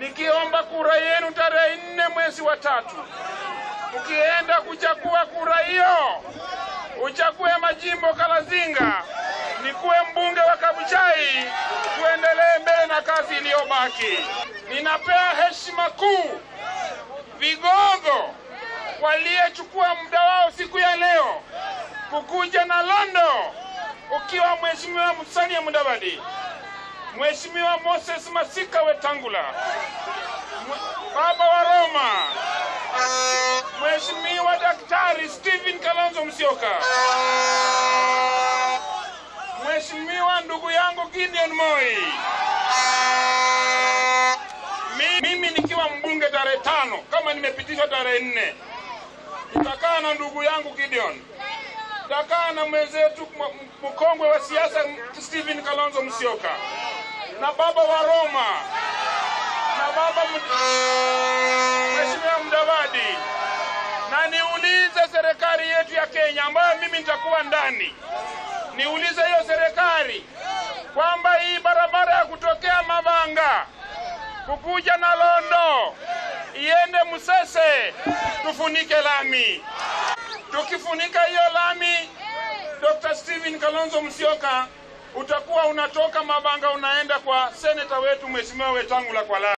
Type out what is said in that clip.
nikiomba kura yenu tarehe nne mwezi wa tatu. Ukienda kuchagua kura hiyo, uchague majimbo Kalazinga, nikuwe mbunge wa Kabuchai, tuendelee mbele na kazi iliyobaki. Ninapea heshima kuu vigogo waliyechukua muda wao siku ya leo kukuja na Londo, ukiwa Mheshimiwa Musalia Mudavadi, Mheshimiwa Moses Masika Wetangula, Mwe- Baba wa Roma, Mheshimiwa Daktari Stephen Kalonzo Musyoka, Mheshimiwa ndugu yangu Gideon Moi, Mi- mimi nikiwa mbunge tarehe tano kama nimepitishwa tarehe nne nitakaa na ndugu yangu Gideon, nitakaa na mwenzetu m- mkongwe wa siasa Stephen Kalonzo Musyoka na baba wa Roma na baba Mud- Mheshimiwa Mudavadi, na niulize serikali yetu ya Kenya ambayo mimi nitakuwa ndani, niulize hiyo serikali kwamba hii barabara ya kutokea Mavanga kukuja na Londo iende Musese, tufunike lami. Tukifunika hiyo lami, Dr. Stephen Kalonzo Musyoka, utakuwa unatoka Mavanga unaenda kwa seneta wetu Mheshimiwa Wetangula kwa lami.